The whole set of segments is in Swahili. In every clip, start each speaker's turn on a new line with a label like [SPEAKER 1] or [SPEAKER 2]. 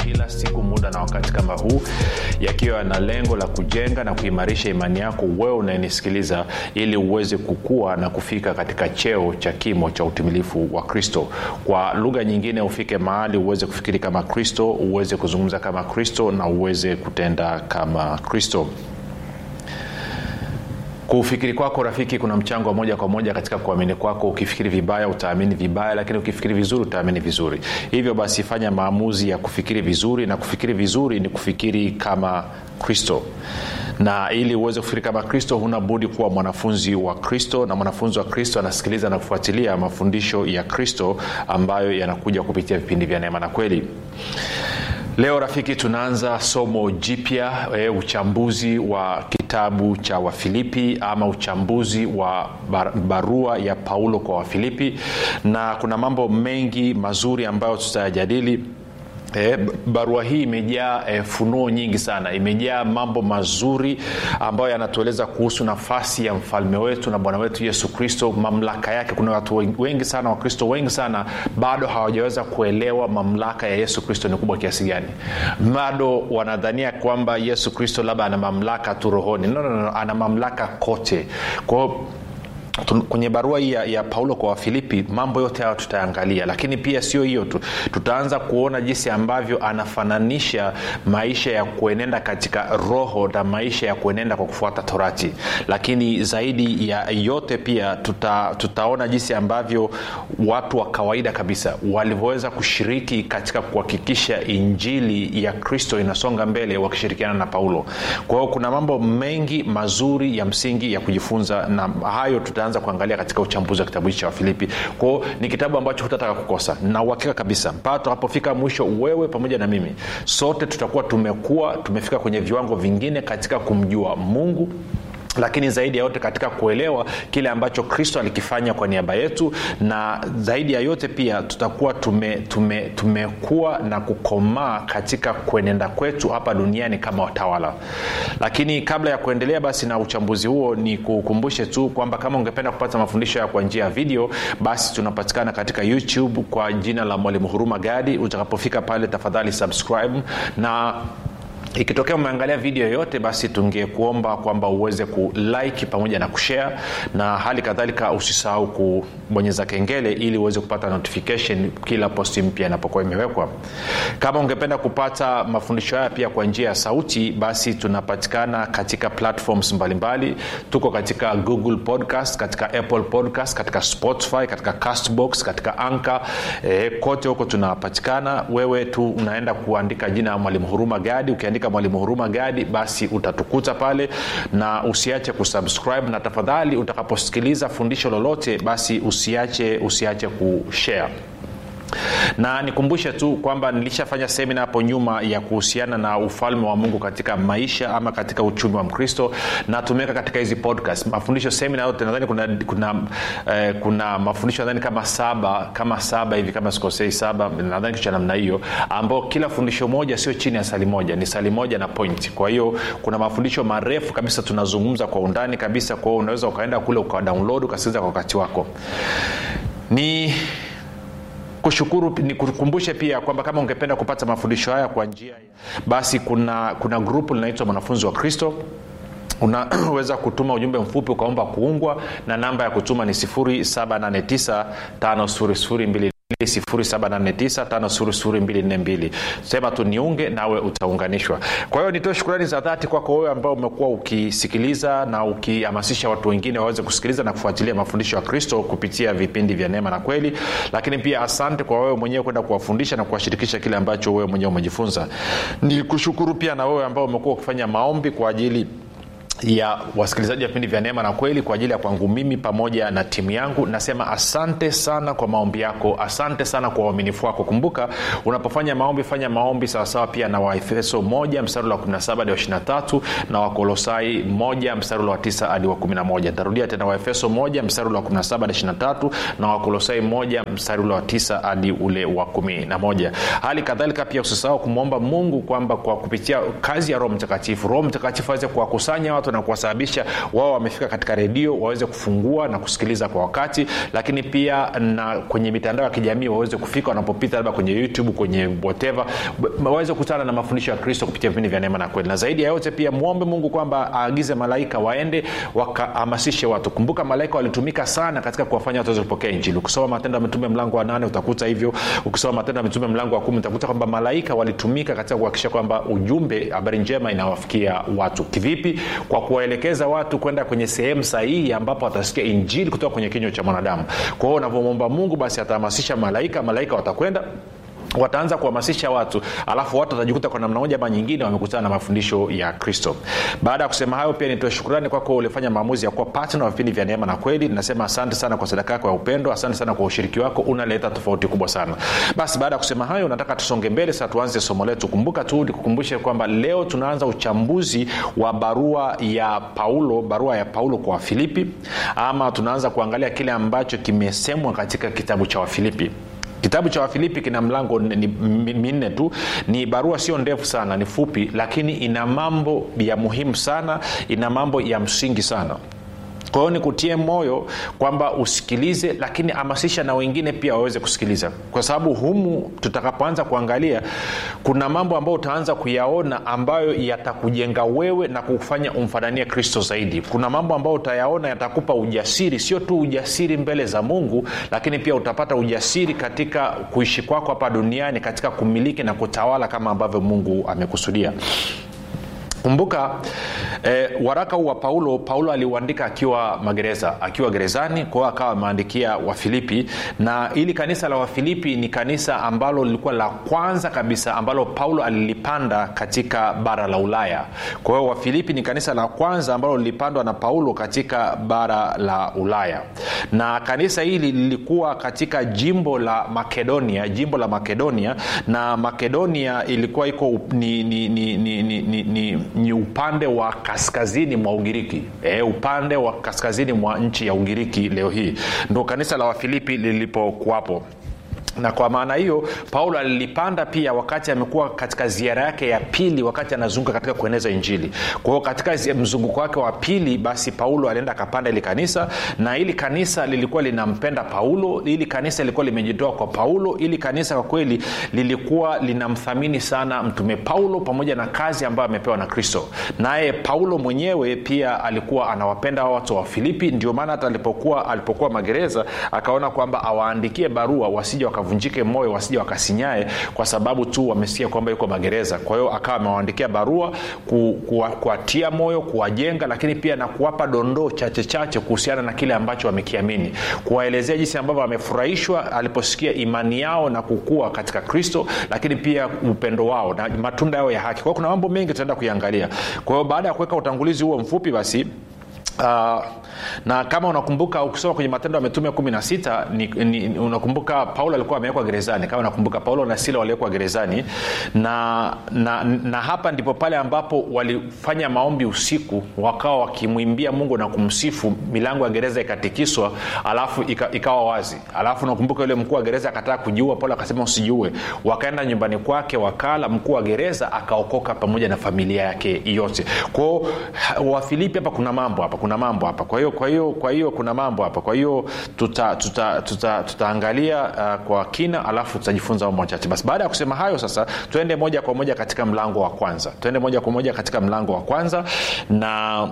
[SPEAKER 1] kila siku muda na wakati kama huu yakiwa yana lengo la kujenga na kuimarisha imani yako wewe unayenisikiliza ili uweze kukua na kufika katika cheo cha kimo cha utimilifu wa kristo kwa lugha nyingine ufike mahali uweze kufikiri kama kristo uweze kuzungumza kama kristo na uweze kutenda kama kristo kufikiri kwako rafiki kuna mchango wa moja kwa moja katika kuamini kwako ukifikiri vibaya utaamini vibaya lakini ukifikiri vizuri utaamini vizuri hivyo basi fanya maamuzi ya kufikiri vizuri na kufikiri vizuri ni kufikiri kama kristo na ili uweze kufikiri kama kristo huna budi kuwa mwanafunzi wa kristo na mwanafunzi wa kristo anasikiliza na kufuatilia mafundisho ya kristo ambayo yanakuja kupitia vipindi vya neema na kweli leo rafiki tunaanza somo jipya e, uchambuzi wa kitabu cha wafilipi ama uchambuzi wa bar, barua ya paulo kwa wafilipi na kuna mambo mengi mazuri ambayo tutayajadili E, barua hii imejaa e, funuo nyingi sana imejaa mambo mazuri ambayo yanatueleza kuhusu nafasi ya mfalme wetu na bwana wetu yesu kristo mamlaka yake kuna watu wengi sana wakristo wengi sana bado hawajaweza kuelewa mamlaka ya yesu kristo ni kubwa kiasi gani bado wanadhania kwamba yesu kristo labda ana mamlaka tu rohoni no, no, no, ana mamlaka kote kwao kwenye barua hii ya, ya paulo kwa wafilipi mambo yote hayo tutaangalia lakini pia sio hiyo tu tutaanza kuona jinsi ambavyo anafananisha maisha ya kuenenda katika roho na maisha ya kuenenda kwa kufuata torati lakini zaidi ya yote pia tuta, tutaona jinsi ambavyo watu wa kawaida kabisa walivyoweza kushiriki katika kuhakikisha injili ya kristo inasonga mbele wakishirikiana na paulo kwa hiyo kuna mambo mengi mazuri ya msingi ya kujifunza na hayo tuta tutaanza kuangalia katika uchambuzi wa kitabu hichi cha wafilipi kwao ni kitabu ambacho hutataka kukosa na uhakika kabisa mpaka tutakapofika mwisho wewe pamoja na mimi sote tutakuwa tumekuwa tumefika kwenye viwango vingine katika kumjua mungu lakini zaidi ya yote katika kuelewa kile ambacho kristo alikifanya kwa niaba yetu na zaidi ya yote pia tutakuwa tumekuwa tume, tume na kukomaa katika kuenenda kwetu hapa duniani kama watawala lakini kabla ya kuendelea basi na uchambuzi huo ni kukumbushe tu kwamba kama ungependa kupata mafundisho ya kwa njia ya video basi tunapatikana katika youtube kwa jina la mwalimu huruma gadi utakapofika pale tafadhali subscribe na ikitokea umeangalia video yoyote basi tungekuomba kwamba uweze kulike pamoja na kushare na hali kadhalika usisahau kubonyeza kengele ili uweze kupata notification kila posti mpya inapokuwa imewekwa kama ungependa kupata mafundisho haya pia kwa njia ya sauti basi tunapatikana katika platforms mbalimbali mbali. tuko katika google podcast katika apple podcast katika spotify katika castbox katika anka e, kote huko tunapatikana wewe tu unaenda kuandika jina ya mwalimu huruma gadi ukiandika ukiandika mwalimu huruma gadi basi utatukuta pale na usiache kusubscribe na tafadhali utakaposikiliza fundisho lolote basi usiache usiache kushare na nikumbushe tu kwamba nilishafanya semina hapo nyuma ya kuhusiana na ufalme wa mungu katika maisha ama katika uchumi wa mkristo na tumeweka katika hizi podcast mafundisho semina yote nadhani kuna kuna, eh, kuna mafundisho nadhani kama saba kama saba hivi kama sikosei saba nadhani kitu cha namna hiyo ambao kila fundisho moja sio chini ya sali moja ni sali moja na point kwa hiyo kuna mafundisho marefu kabisa tunazungumza kwa undani kabisa kwa hiyo unaweza ukaenda kule ukadownload ukasikiliza kwa wakati wako ni kushukuru nikukumbushe pia kwamba kama ungependa kupata mafundisho haya kwa njia basi kuna kuna grupu linaitwa mwanafunzi wa kristo unaweza kutuma ujumbe mfupi ukaomba kuungwa na namba ya kutuma ni 789 52 789 sema tu niunge nawe utaunganishwa kwa hiyo nitoe shukurani za dhati kwako wewe ambao umekuwa ukisikiliza na ukihamasisha watu wengine waweze kusikiliza na kufuatilia mafundisho ya kristo kupitia vipindi vya neema na kweli lakini pia asante kwa wewe mwenyewe kwenda kuwafundisha na kuwashirikisha kile ambacho wewe mwenyewe umejifunza ni kushukuru pia na wewe ambao umekuwa ukifanya maombi kwa ajili ya wasikilizaji wa vipindi vya neema na kweli kwa ajili ya kwangu mimi pamoja na timu yangu nasema asante sana kwa maombi yako asante sana kwa uaminifu wako kumbuka unapofanya maombi fanya maombi sawasawa pia na waefeso 1 mstari wa 17 hadi wa 23 na wakolosai 1 mstari wa 9 hadi wa 11 ntarudia tena waefeso 1 mstari wa 17 hadi 23 na wakolosai 1 mstari wa 9 hadi ule wa 11 hali kadhalika pia usisahau kumwomba mungu kwamba kwa kupitia kazi ya roho mtakatifu roho mtakatifu aweze kuwakusanya watu watu na kuwasababisha wao wamefika katika redio waweze kufungua na kusikiliza kwa wakati lakini pia na kwenye mitandao ya kijamii waweze kufika wanapopita labda kwenye youtube kwenye whatever waweze kukutana na mafundisho ya kristo kupitia vipindi vya neema na kweli na zaidi ya yote pia mwombe mungu kwamba aagize malaika waende wakahamasishe watu kumbuka malaika walitumika sana katika kuwafanya watu waweze kupokea injili ukisoma matendo ya mitume mlango wa nane utakuta hivyo ukisoma matendo ya mitume mlango wa kumi utakuta kwamba malaika walitumika katika kuhakikisha kwamba ujumbe habari njema inawafikia watu kivipi kwa kuwaelekeza watu kwenda kwenye sehemu sahihi ambapo watasikia injili kutoka kwenye kinywa cha mwanadamu kwa hiyo unavyomwomba mungu basi atahamasisha malaika malaika watakwenda wataanza kuhamasisha watu alafu watu watajikuta kwa namna moja ama nyingine wamekutana na mafundisho ya kristo baada ya kusema hayo pia nitoe shukurani kwako ulifanya maamuzi ya kuwa patna wa vipindi vya neema na kweli nasema asante sana kwa sadaka yako ya upendo asante sana kwa ushiriki wako unaleta tofauti kubwa sana basi baada ya kusema hayo nataka tusonge mbele sasa tuanze somo letu kumbuka tu nikukumbushe kwamba leo tunaanza uchambuzi wa barua ya paulo barua ya paulo kwa wafilipi ama tunaanza kuangalia kile ambacho kimesemwa katika kitabu cha wafilipi kitabu cha wafilipi kina mlango minne tu ni barua sio ndefu sana ni fupi lakini ina mambo ya muhimu sana ina mambo ya msingi sana kwa hiyo nikutie moyo kwamba usikilize lakini hamasisha na wengine pia waweze kusikiliza kwa sababu humu tutakapoanza kuangalia kuna mambo ambayo utaanza kuyaona ambayo yatakujenga wewe na kufanya umfananie kristo zaidi kuna mambo ambayo utayaona yatakupa ujasiri sio tu ujasiri mbele za mungu lakini pia utapata ujasiri katika kuishi kwako hapa duniani katika kumiliki na kutawala kama ambavyo mungu amekusudia kumbuka eh, waraka huu wa paulo paulo aliuandika akiwa magereza akiwa gerezani kwao akawa ameandikia wafilipi na ili kanisa la wafilipi ni kanisa ambalo lilikuwa la kwanza kabisa ambalo paulo alilipanda katika bara la ulaya kwa hiyo wafilipi ni kanisa la kwanza ambalo lilipandwa na paulo katika bara la ulaya na kanisa hili lilikuwa katika jimbo la makedonia jimbo la makedonia na makedonia ilikuwa iko ni, ni, ni, ni, ni, ni, ni ni upande wa kaskazini mwa ugiriki e, upande wa kaskazini mwa nchi ya ugiriki leo hii ndo kanisa la wafilipi lilipokuwapo na kwa maana hiyo paulo alilipanda pia wakati amekuwa katika ziara yake ya pili wakati anazunguka katika kueneza injili kwa hiyo katika mzunguko wake wa pili basi paulo alienda akapanda ili kanisa na ili kanisa lilikuwa linampenda paulo ili kanisa lilikuwa limejitoa kwa paulo ili kanisa kwa kweli lilikuwa linamthamini sana mtume paulo pamoja na kazi ambayo amepewa na kristo naye paulo mwenyewe pia alikuwa anawapenda watu wa filipi ndio maana hata alipokuwa alipokuwa magereza akaona kwamba awaandikie barua wasija wakavunjike moyo wasija wakasinyae kwa sababu tu wamesikia kwamba yuko magereza kwa hiyo akawa amewaandikia barua kuwatia ku, moyo kuwajenga lakini pia na kuwapa dondoo chache chache kuhusiana na kile ambacho wamekiamini kuwaelezea jinsi ambavyo wamefurahishwa aliposikia imani yao na kukua katika kristo lakini pia upendo wao na matunda yao ya haki kwa hiyo kuna mambo mengi tutaenda kuiangalia kwa hiyo baada ya kuweka utangulizi huo mfupi basi Uh, na kama unakumbuka ukisoma kwenye matendo ya mitume kumi na sita ni, ni, unakumbuka paulo alikuwa amewekwa gerezani kama unakumbuka paulo na sila waliwekwa gerezani na, na, na hapa ndipo pale ambapo walifanya maombi usiku wakawa wakimwimbia mungu na kumsifu milango ya gereza ikatikiswa alafu ika, ikawa wazi alafu unakumbuka yule mkuu wa gereza akataka kujiua paulo akasema usijiue wakaenda nyumbani kwake wakala mkuu wa gereza akaokoka pamoja na familia yake yote kwao wafilipi hapa kuna mambo hapa kuna mambo hapa kwa hiyo kwa hiyo kwa hiyo kuna mambo hapa kwa hiyo tutaangalia tuta, tuta, tuta uh, kwa kina alafu tutajifunza mambo machache basi baada ya kusema hayo sasa tuende moja kwa moja katika mlango wa kwanza tuende moja kwa moja katika mlango wa kwanza na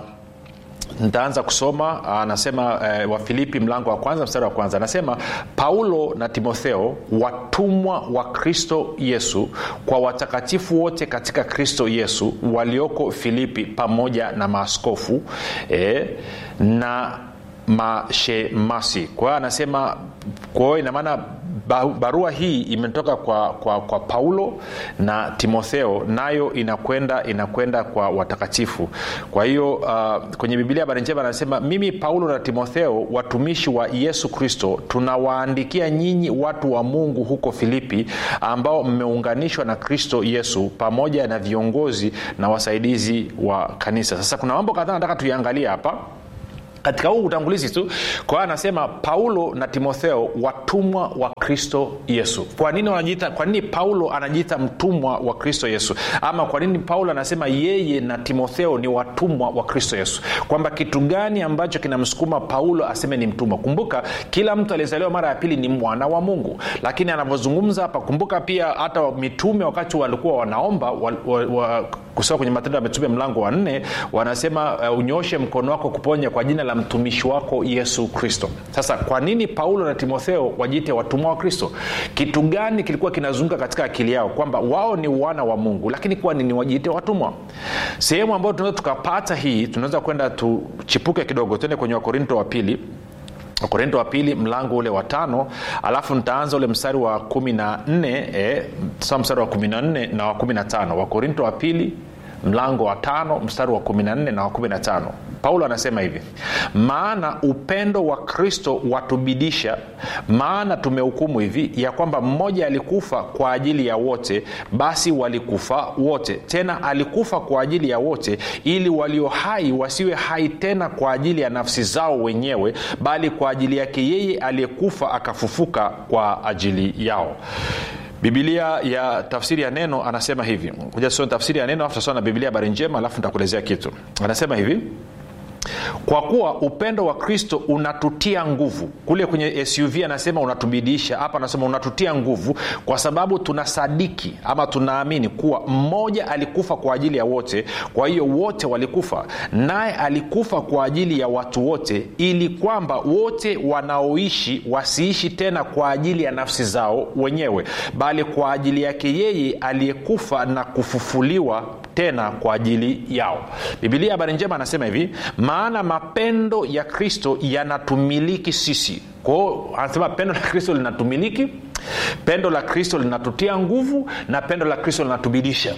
[SPEAKER 1] nitaanza kusoma anasema e, wafilipi mlango wa kwanza mstari wa kwanza anasema paulo na timotheo watumwa wa kristo yesu kwa watakatifu wote katika kristo yesu walioko filipi pamoja na maaskofu e, na mashemasi kwa hiyo anasema kwa hiyo inamaana barua hii imetoka kwa, kwa, kwa paulo na timotheo nayo inakwenda inakwenda kwa watakatifu kwa hiyo uh, kwenye bibilia habari njema anasema mimi paulo na timotheo watumishi wa yesu kristo tunawaandikia nyinyi watu wa mungu huko filipi ambao mmeunganishwa na kristo yesu pamoja na viongozi na wasaidizi wa kanisa sasa kuna mambo kadhaa nataka tuiangalie hapa katika huu utangulizi tu kwa hiyo anasema paulo na timotheo watumwa wa kristo yesu kwa nini wanajiita kwa nini paulo anajiita mtumwa wa kristo yesu ama kwa nini paulo anasema yeye na timotheo ni watumwa wa kristo yesu kwamba kitu gani ambacho kinamsukuma paulo aseme ni mtumwa kumbuka kila mtu aliyezaliwa mara ya pili ni mwana wa mungu lakini anavyozungumza hapa kumbuka pia hata mitume wakati walikuwa wanaomba wa, wa, wa, kusoma kwenye matendo ya mitume mlango wa nne wanasema uh, unyoshe mkono wako kuponya kwa jina la mtumishi wako yesu kristo sasa kwa nini paulo na timotheo wajiite watumwa wa kristo kitu gani kilikuwa kinazunguka katika akili yao kwamba wao ni wana wa mungu lakini kwa nini wajiite watumwa sehemu ambayo tunaweza tukapata hii tunaweza kwenda tuchipuke kidogo tuende kwenye wakorinto wa pili wakorinto wa pili mlango ule wa tano alafu nitaanza ule mstari wa kumi na nne eh, mstari wa kumi na nne na wa kumi na tano wakorinto wa pili mlango wa tano mstari wa kumi na nne na wa kumi na tano paulo anasema hivi maana upendo wa kristo watubidisha maana tumehukumu hivi ya kwamba mmoja alikufa kwa ajili ya wote basi walikufa wote tena alikufa kwa ajili ya wote ili walio hai wasiwe hai tena kwa ajili ya nafsi zao wenyewe bali kwa ajili yake yeye aliyekufa akafufuka kwa ajili yao bibilia ya tafsiri ya neno anasema hivi kuja tusome tafsiri ya neno alafu tasoma na bibilia habari njema alafu nitakuelezea kitu anasema hivi kwa kuwa upendo wa kristo unatutia nguvu kule kwenye suv anasema unatubidisha hapa anasema unatutia nguvu kwa sababu tunasadiki ama tunaamini kuwa mmoja alikufa kwa ajili ya wote kwa hiyo wote walikufa naye alikufa kwa ajili ya watu wote ili kwamba wote wanaoishi wasiishi tena kwa ajili ya nafsi zao wenyewe bali kwa ajili yake yeye aliyekufa na kufufuliwa tena kwa ajili yao bibilia habari njema anasema hivi maana mapendo ya kristo yanatumiliki sisi kwao anasema pendo la kristo linatumiliki pendo la kristo linatutia nguvu na pendo la kristo linatubidisha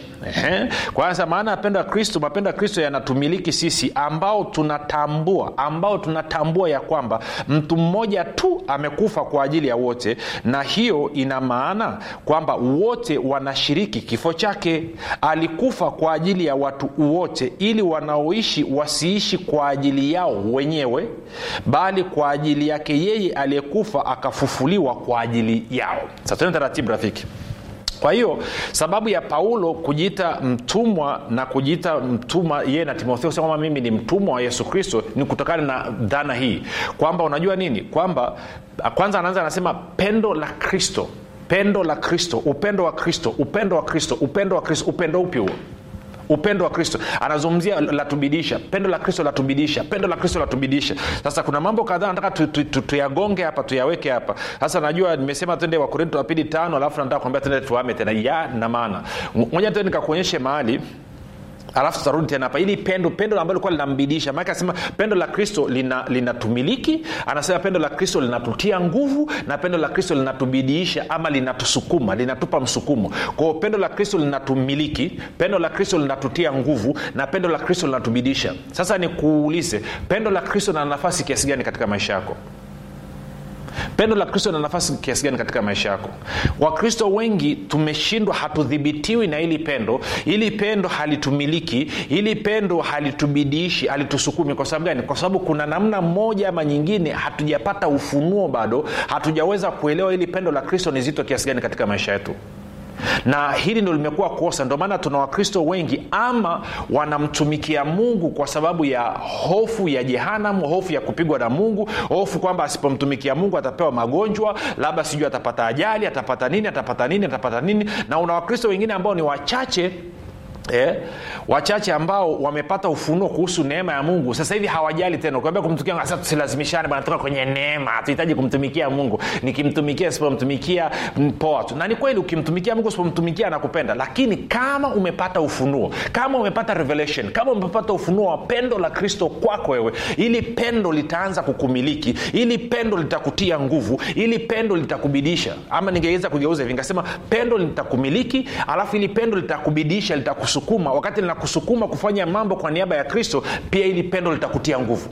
[SPEAKER 1] kwanza maana ya pendo la kristo mapendo ya kristo yanatumiliki sisi ambao tunatambua ambao tunatambua ya kwamba mtu mmoja tu amekufa kwa ajili ya wote na hiyo ina maana kwamba wote wanashiriki kifo chake alikufa kwa ajili ya watu wote ili wanaoishi wasiishi kwa ajili yao wenyewe bali kwa ajili yake yeye aliyekufa akafufuliwa kwa ajili yao sasa tuende taratibu rafiki kwa hiyo sababu ya paulo kujiita mtumwa na kujiita mtumwa yeye na timotheo sema kwamba mimi ni mtumwa wa yesu kristo ni kutokana na dhana hii kwamba unajua nini kwamba kwanza anaanza anasema pendo la kristo pendo la kristo upendo wa kristo upendo wa kristo upendo wa kristo upendo upi huo upendo wa kristo anazungumzia latubidisha pendo la kristo latubidisha pendo la kristo latubidisha sasa kuna mambo kadhaa nataka tuyagonge tu, tu, tu hapa tuyaweke hapa sasa najua nimesema tende wakorinto wa pili tano alafu nataka kuambia tende tuame tena ya na maana moja tena nikakuonyeshe mahali alafu tutarudi tena hapa ili pendo pendo ambalo likuwa linambidisha maake anasema pendo la kristo linatumiliki lina anasema pendo la kristo linatutia nguvu na pendo la kristo linatubidiisha ama linatusukuma linatupa msukumo kwao pendo la kristo linatumiliki pendo la kristo linatutia nguvu na pendo la kristo linatubidisha sasa nikuulize pendo la kristo lina nafasi kiasi gani katika maisha yako pendo la kristo lina nafasi kiasi gani katika maisha yako wakristo wengi tumeshindwa hatudhibitiwi na ili pendo ili pendo halitumiliki ili pendo halitubidiishi halitusukumi kwa sababu gani kwa sababu kuna namna moja ama nyingine hatujapata ufunuo bado hatujaweza kuelewa ili pendo la kristo ni zito kiasi gani katika maisha yetu na hili ndo limekuwa kosa ndio maana tuna wakristo wengi ama wanamtumikia mungu kwa sababu ya hofu ya jehanam hofu ya kupigwa na mungu hofu kwamba asipomtumikia mungu atapewa magonjwa labda sijui atapata ajali atapata nini atapata nini atapata nini na una wakristo wengine ambao ni wachache Eh, wachache ambao wamepata ufunuo kuhusu neema ya mungu sasa hivi hawajali tena ukiambia kumtumikia sasa tusilazimishane bana toka kwenye neema hatuhitaji kumtumikia mungu nikimtumikia sipomtumikia poa tu na ni kweli ukimtumikia mungu sipomtumikia anakupenda lakini kama umepata ufunuo kama umepata revelation kama umepata ufunuo wa pendo la kristo kwako wewe ili pendo litaanza kukumiliki ili pendo litakutia nguvu ili pendo litakubidisha ama ningeweza kugeuza hivi nikasema pendo litakumiliki alafu ili pendo litakubidisha litakus linakusukuma wakati linakusukuma kufanya mambo kwa niaba ya kristo pia ili pendo litakutia nguvu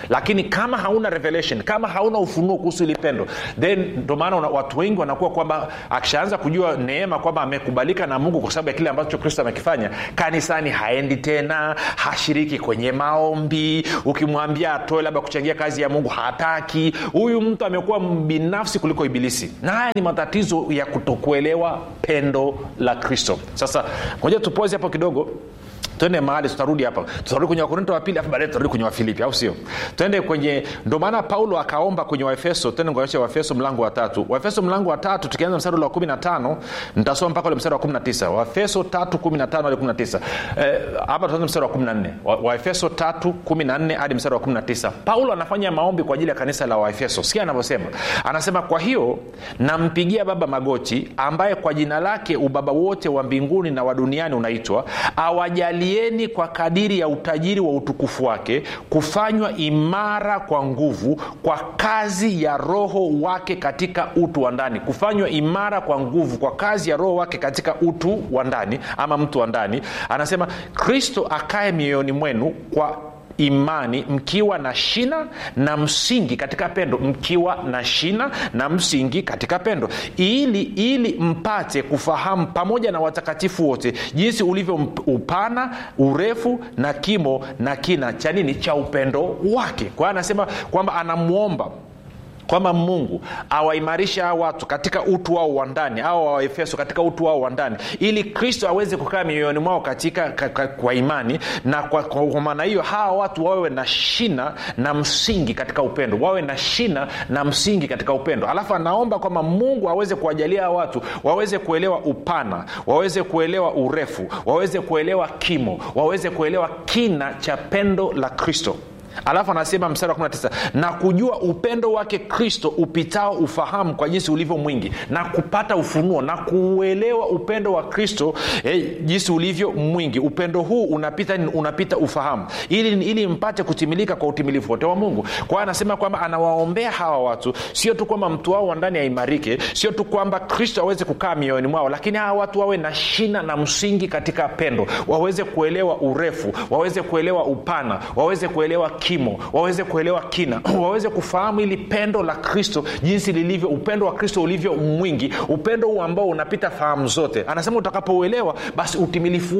[SPEAKER 1] lakini kama hauna revelation kama hauna ufunuo kuhusu ili pendo then ndo maana una- watu wengi wanakuwa kwamba akishaanza kujua neema kwamba amekubalika na mungu kwa sababu ya kile ambacho kristo amekifanya kanisani haendi tena hashiriki kwenye maombi ukimwambia atoe labda kuchangia kazi ya mungu hataki huyu mtu amekuwa binafsi kuliko ibilisi na haya ni matatizo ya kutokuelewa pendo la kristo sasa ngoja tupozi hapo kidogo twende mahali tutarudi hapa tutarudi kwenye wakorinto wa pili afu baadaye tutarudi kwenye wafilipi au sio twende kwenye ndo maana paulo akaomba kwenye waefeso twende kuonyesha waefeso mlango wa tatu waefeso mlango wa tatu tukianza mstari ule wa kumi na tano nitasoma mpaka ule mstari wa kumi na tisa waefeso tatu kumi na tano hadi kumi na tisa Eh, hapa tuanze mstari wa kumi na nne Wa- waefeso tatu kumi na nne hadi mstari wa kumi na tisa paulo anafanya maombi kwa ajili ya kanisa la waefeso sikia anavyosema anasema kwa hiyo nampigia baba magoti ambaye kwa jina lake ubaba wote wa mbinguni na wa duniani unaitwa awajalieni kwa kadiri ya utajiri wa utukufu wake kufanywa imara kwa nguvu kwa kazi ya roho wake katika utu wa ndani kufanywa imara kwa nguvu kwa kazi ya roho wake katika utu wa ndani ama mtu wa ndani anasema kristo akae mioyoni mwenu kwa imani mkiwa na shina na msingi katika pendo mkiwa na shina na msingi katika pendo ili ili mpate kufahamu pamoja na watakatifu wote jinsi ulivyo mp- upana urefu na kimo na kina cha nini cha upendo wake kwa hiyo anasema kwamba anamwomba kwamba mungu awaimarishe hawa watu katika utu wao wa ndani au waefeso katika utu wao wa ndani ili kristo aweze kukaa mioyoni mwao katika ka, ka, kwa imani na kwa, kwa, kwa maana hiyo hawa watu wawe na shina na msingi katika upendo wawe na shina na msingi katika upendo alafu anaomba kwamba mungu aweze kuwajalia hawa watu waweze kuelewa upana waweze kuelewa urefu waweze kuelewa kimo waweze kuelewa kina cha pendo la kristo alafu anasema mstari wa 19 na kujua upendo wake kristo upitao ufahamu kwa jinsi ulivyo mwingi na kupata ufunuo na kuuelewa upendo wa kristo eh, jinsi ulivyo mwingi upendo huu unapita unapita ufahamu ili, ili mpate kutimilika kwa utimilifu wote wa mungu kwa hiyo anasema kwamba anawaombea hawa watu sio tu kwamba mtu wao wa ndani aimarike sio tu kwamba kristo aweze kukaa mioyoni mwao lakini hawa watu wawe na shina na msingi katika pendo waweze kuelewa urefu waweze kuelewa upana waweze kuelewa kimo waweze kuelewa kina waweze kufahamu ili pendo la kristo jinsi lilivyo upendo wa kristo ulivyo mwingi upendo huu ambao unapita fahamu zote anasema utakapouelewa basi utimilifu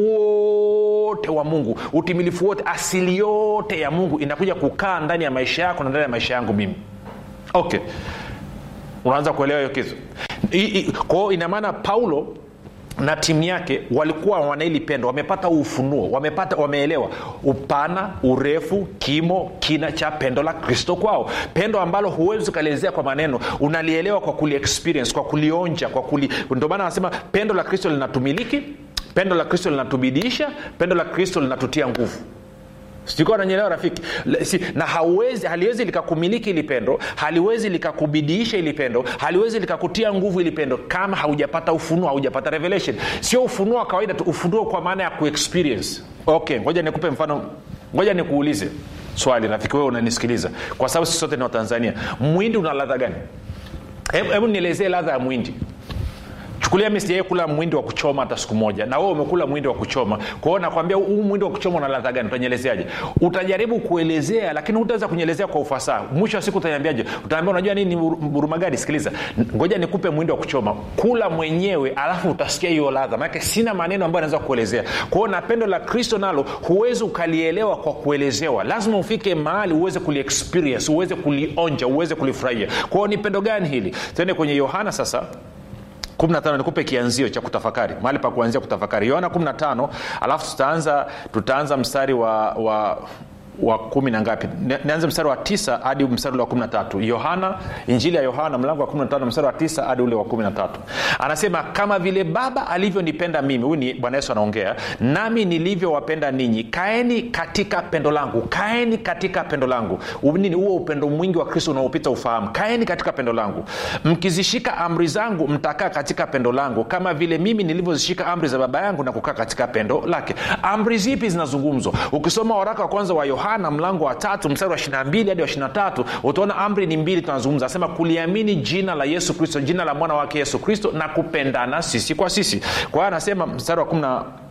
[SPEAKER 1] wote wa mungu utimilifu wote asili yote ya mungu inakuja kukaa ndani ya maisha yako na ndani ya maisha yangu mimi okay unaanza kuelewa hiyo kitu kwao inamaana paulo na timu yake walikuwa wanaili pendo wamepata ufunuo wamepata wameelewa upana urefu kimo kina cha pendo la kristo kwao pendo ambalo huwezi ukalielezea kwa maneno unalielewa kwa kuliexperience kwa kulionja kwa kuli ndio maana anasema pendo la kristo linatumiliki pendo la kristo linatubidiisha pendo la kristo linatutia nguvu sikuwa nanyelewa rafiki si, na hauwezi haliwezi likakumiliki ili pendo haliwezi likakubidiisha ili pendo haliwezi likakutia nguvu ili pendo kama haujapata ufunuo haujapata revelation sio ufunuo wa kawaida tu ufunuo kwa maana ya kuexperience okay ngoja nikupe mfano ngoja nikuulize swali rafiki wewe unanisikiliza kwa sababu sisi sote ni watanzania mwindi una ladha gani hebu nielezee ladha ya mwindi chukulia mi sijawai kula mwindi wa kuchoma hata siku moja na wewe umekula mwindi wa kuchoma kwao nakwambia huu mwindi wa kuchoma una ladha gani utanyelezeaje utajaribu kuelezea lakini hutaweza kunyelezea kwa ufasaha mwisho wa siku utaniambiaje utaambia unajua nini burumagadi sikiliza ngoja nikupe mwindi wa kuchoma kula mwenyewe alafu utasikia hiyo ladha maanake sina maneno ambayo anaweza kuelezea kwao na pendo la kristo nalo huwezi ukalielewa kwa kuelezewa lazima ufike mahali uweze kuliexperience uweze kulionja uweze kulifurahia kwao ni pendo gani hili tuende kwenye yohana sasa 15 nikupe kianzio cha kutafakari mahali pa kuanzia kutafakari yohana 15 alafu tutaanza tutaanza mstari wa, wa wa kumi na ngapi nianze mstari wa tisa hadi mstari ule wa kumi na tatu yohana injili ya yohana mlango wa kumi na tano mstari wa tisa hadi ule wa kumi na tatu anasema kama vile baba alivyonipenda mimi huyu ni bwana yesu anaongea nami nilivyowapenda ninyi kaeni katika pendo langu kaeni katika pendo langu nini huo upendo mwingi wa kristo unaopita ufahamu kaeni katika pendo langu mkizishika amri zangu mtakaa katika pendo langu kama vile mimi nilivyozishika amri za baba yangu na kukaa katika pendo lake amri zipi zinazungumzwa ukisoma waraka wa kwanza wa yohana yohana mlango wa tatu mstari wa 22 hadi wa 23 utaona amri ni mbili tunazungumza asema kuliamini jina la yesu kristo jina la mwana wake yesu kristo na kupendana sisi kwa sisi kwa hiyo anasema mstari wa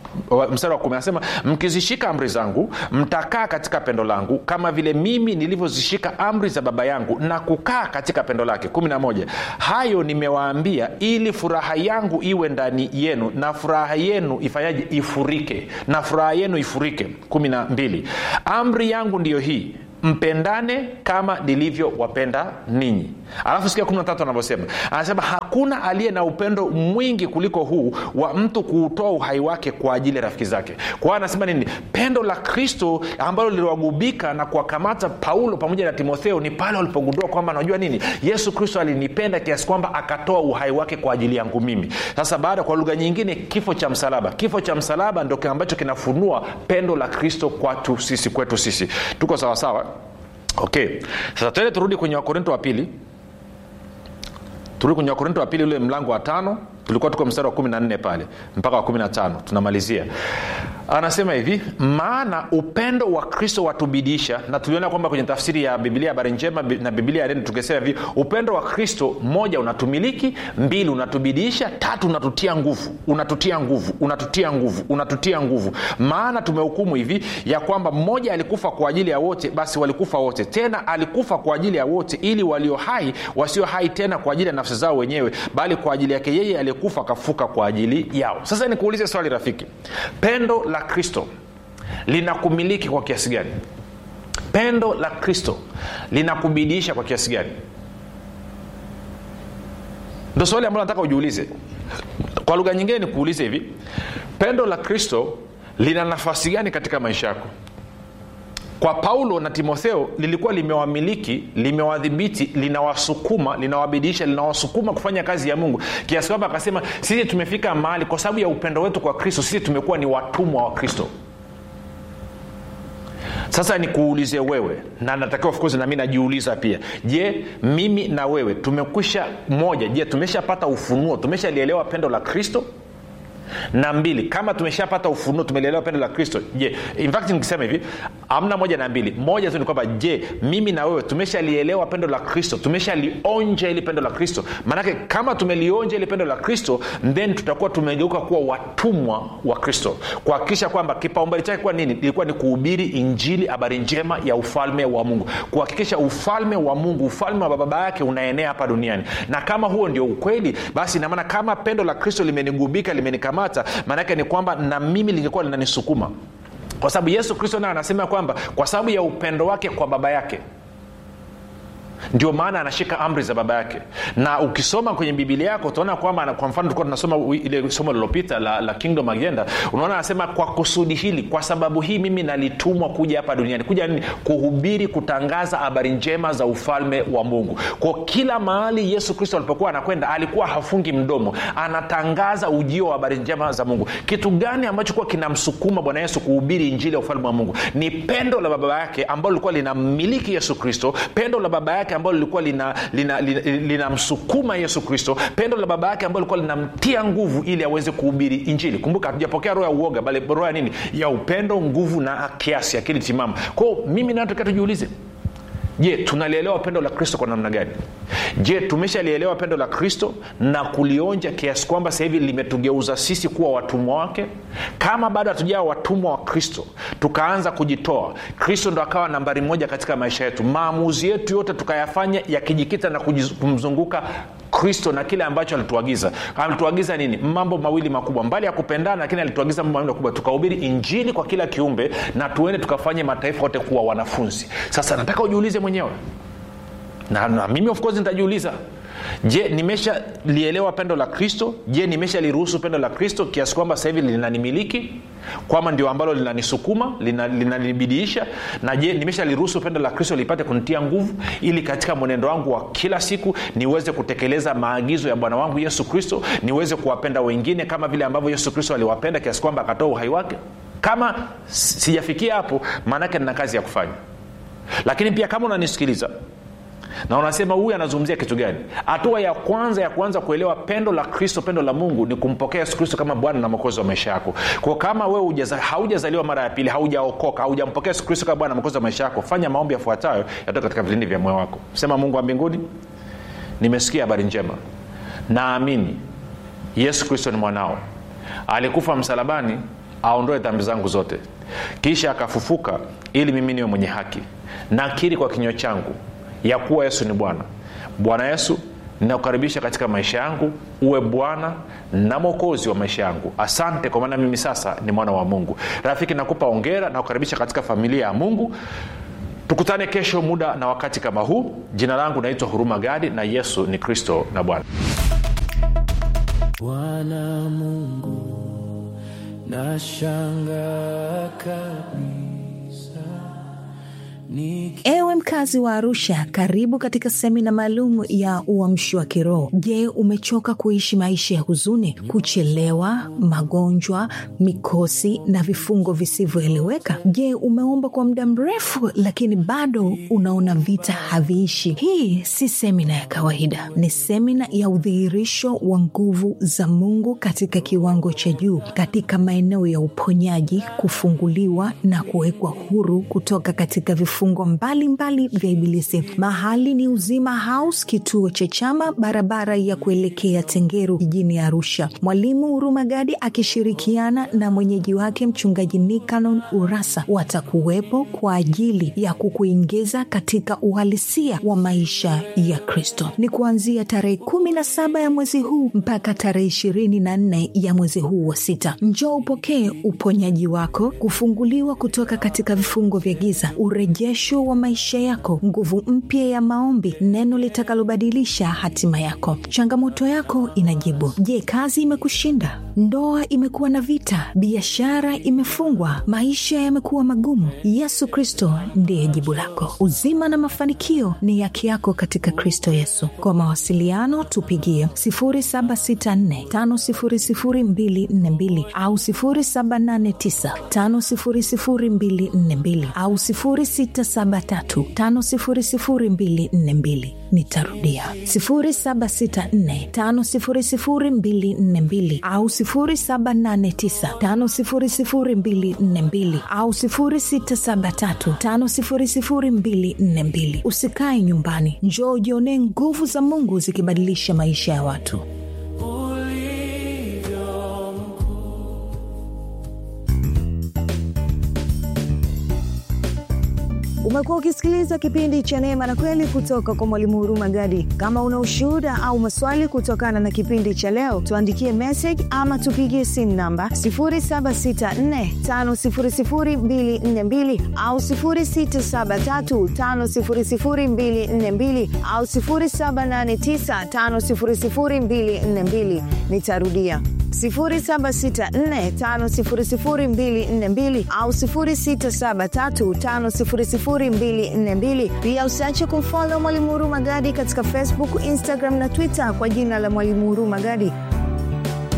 [SPEAKER 1] mstari wa kumi anasema mkizishika amri zangu mtakaa katika pendo langu kama vile mimi nilivyozishika amri za baba yangu na kukaa katika pendo lake kumi na moja hayo nimewaambia ili furaha yangu iwe ndani yenu na furaha yenu ifanyaje ifurike na furaha yenu ifurike kumi na mbili amri yangu ndiyo hii mpendane kama nilivyowapenda ninyi alafu sikia kumi na tatu anavyosema anasema hakuna aliye na upendo mwingi kuliko huu wa mtu kuutoa uhai wake kwa ajili ya rafiki zake kwa hiyo anasema nini pendo la kristo ambalo liliwagubika na kuwakamata paulo pamoja na timotheo ni pale walipogundua kwamba najua nini yesu kristo alinipenda kiasi kwamba akatoa uhai wake kwa ajili yangu mimi sasa baada kwa lugha nyingine kifo cha msalaba kifo cha msalaba ndo ambacho kinafunua pendo la kristo kwatu sisi kwetu sisi tuko sawasawa okay sasa tuende turudi kwenye wakorinto wa pili turudi kwenye wakorinto wa pili ule mlango wa tano tulikuwa tuko mstari wa kumi na nne pale mpaka wa kumi na tano tunamalizia anasema hivi maana upendo wa kristo watubidisha na tuliona kwamba kwenye tafsiri ya biblia habari njema na biblia yaneni tukisema hivi upendo wa kristo moja unatumiliki mbili unatubidisha tatu unatutia nguvu unatutia nguvu unatutia nguvu unatutia nguvu maana tumehukumu hivi ya kwamba mmoja alikufa kwa ajili ya wote basi walikufa wote tena alikufa kwa ajili ya wote ili walio hai wasio hai tena kwa ajili ya nafsi zao wenyewe bali kwa ajili yake yeye aliyekufa akafuka kwa ajili yao sasa nikuulize swali rafiki pendo la kristo linakumiliki kwa kiasi gani pendo la kristo linakubidiisha kwa kiasi gani ndo swali ambalo nataka ujiulize kwa lugha nyingine nikuulize hivi pendo la kristo lina nafasi gani katika maisha yako kwa paulo na timotheo lilikuwa limewamiliki limewadhibiti linawasukuma linawabidiisha linawasukuma kufanya kazi ya mungu kiasi kwamba akasema sisi tumefika mahali kwa sababu ya upendo wetu kwa kristo sisi tumekuwa ni watumwa wa kristo sasa nikuulize wewe na natakiwa of course nami najiuliza pia je mimi na wewe tumekwisha moja je tumeshapata ufunuo tumeshalielewa pendo la kristo na mbili kama tumeshapata ufunuo tumelielewa pendo la kristo je in fact nikisema hivi amna moja na mbili moja tu ni kwamba je mimi na wewe tumeshalielewa pendo la kristo tumeshalionja ili pendo la kristo maanake kama tumelionja ili pendo la kristo then tutakuwa tumegeuka kuwa watumwa wa kristo kuhakikisha kwamba kipaumbele chake kuwa nini ilikuwa ni kuhubiri injili habari njema ya ufalme wa mungu kuhakikisha ufalme wa mungu ufalme wa baba yake unaenea hapa duniani na kama huo ndio ukweli basi inamaana kama pendo la kristo limenigubika limenikamata maanake ni kwamba na mimi lingekuwa linanisukuma kwa sababu yesu kristo naye anasema kwamba kwa sababu ya upendo wake kwa baba yake ndio maana anashika amri za baba yake na ukisoma kwenye bibilia yako utaona kwamba kwa mfano tulikuwa tunasoma ile somo lililopita la, la kingdom agenda unaona anasema kwa kusudi hili kwa sababu hii mimi nalitumwa kuja hapa duniani kuja nini kuhubiri kutangaza habari njema za ufalme wa mungu kwa kila mahali yesu kristo alipokuwa anakwenda alikuwa hafungi mdomo anatangaza ujio wa habari njema za mungu kitu gani ambacho kuwa kinamsukuma bwana yesu kuhubiri injili ya ufalme wa mungu ni pendo la baba yake ambalo lilikuwa linamiliki yesu kristo pendo la baba yake ambalo lilikuwa linamsukuma lina, lina, lina yesu kristo pendo la baba yake ambalo lilikuwa linamtia nguvu ili aweze kuhubiri injili kumbuka hatujapokea roho ya uoga bali roho ya nini ya upendo nguvu na kiasi akili timamu kwao mimi natokea tujiulize je tunalielewa pendo la kristo kwa namna gani je tumeshalielewa pendo la kristo na kulionja kiasi kwamba sasa hivi limetugeuza sisi kuwa watumwa wake kama bado hatujawa watumwa wa kristo tukaanza kujitoa kristo ndo akawa nambari moja katika maisha yetu maamuzi yetu yote tukayafanya yakijikita na kumzunguka kristo na kile ambacho alituagiza alituagiza nini mambo mawili makubwa mbali ya kupendana lakini alituagiza mambo mawili makubwa tukahubiri injili kwa kila kiumbe na tuende tukafanye mataifa yote kuwa wanafunzi sasa nataka ujiulize mwenyewe na, na mimi of course nitajiuliza je nimeshalielewa pendo la kristo je nimeshaliruhusu pendo la kristo kiasi kwamba sasa hivi linanimiliki kwamba ndio ambalo linanisukuma linanibidiisha lina na je nimeshaliruhusu pendo la kristo lipate kunitia nguvu ili katika mwenendo wangu wa kila siku niweze kutekeleza maagizo ya bwana wangu yesu kristo niweze kuwapenda wengine kama vile ambavyo yesu kristo aliwapenda kiasi kwamba akatoa uhai wake kama sijafikia hapo maanaake nina kazi ya kufanya lakini pia kama unanisikiliza na unasema huyu anazungumzia kitu gani hatua ya kwanza ya kuanza kuelewa pendo la kristo pendo la mungu ni kumpokea yesu kristo kama bwana na mwokozi wa maisha yako kwa kama wewe haujazaliwa mara ya pili haujaokoka haujampokea yesu kristo kama bwana na mwokozi wa maisha yako fanya maombi yafuatayo yatoka katika vilindi vya moyo wako sema mungu wa mbinguni nimesikia habari njema naamini yesu kristo ni mwanao alikufa msalabani aondoe dhambi zangu zote kisha akafufuka ili mimi niwe mwenye haki nakiri kwa kinywa changu ya kuwa yesu ni bwana bwana yesu ninakukaribisha katika maisha yangu uwe bwana na mwokozi wa maisha yangu asante kwa maana mimi sasa ni mwana wa mungu rafiki nakupa ongera na kukaribisha katika familia ya mungu tukutane kesho muda na wakati kama huu jina langu naitwa huruma gadi na yesu ni kristo na bwana
[SPEAKER 2] bwana mungu nashanga kabisa Niki-
[SPEAKER 3] ewe mkazi wa arusha karibu katika semina maalum ya uamshi wa kiroho je umechoka kuishi maisha ya huzuni kuchelewa magonjwa mikosi na vifungo visivyoeleweka je umeomba kwa muda mrefu lakini bado unaona vita haviishi hii si semina ya kawaida ni semina ya udhihirisho wa nguvu za mungu katika kiwango cha juu katika maeneo ya uponyaji kufunguliwa na kuwekwa huru kutoka katika vifungo mbalimbali vya ibilisi mahali ni uzima house kituo cha chama barabara ya kuelekea tengeru jijini arusha mwalimu huruma gadi akishirikiana na mwenyeji wake mchungaji nikanon urasa watakuwepo kwa ajili ya kukuingiza katika uhalisia wa maisha ya kristo ni kuanzia tarehe kumi na saba ya mwezi huu mpaka tarehe ishirini na nne ya mwezi huu wa sita njoo upokee uponyaji wako kufunguliwa kutoka katika vifungo vya giza urejesho wa maisha yako nguvu mpya ya maombi neno litakalobadilisha hatima yako changamoto yako inajibu je kazi imekushinda ndoa imekuwa na vita biashara imefungwa maisha yamekuwa magumu yesu kristo ndiye jibu lako uzima na mafanikio ni yake yako katika kristo yesu kwa mawasiliano tupigie 764500242 au 789500242 au 673500242 nitarudia 764500242 au 789500242 au 673500242 usikae nyumbani njoo ujionee nguvu za mungu zikibadilisha maisha ya watu
[SPEAKER 2] ulivyo mkuu
[SPEAKER 4] umekuwa ukisikiliza kipindi cha neema na kweli kutoka kwa mwalimu huruma gadi kama una ushuhuda au maswali kutokana na kipindi cha leo tuandikie message ama tupigie simu namba 7645242 au 6735242 au 7895242 nitarudia 764500242 au 673500242 pia usiache kumfolo mwalimu huruma gadi katika facebook instagram na twitter kwa jina la mwalimu huruma gadi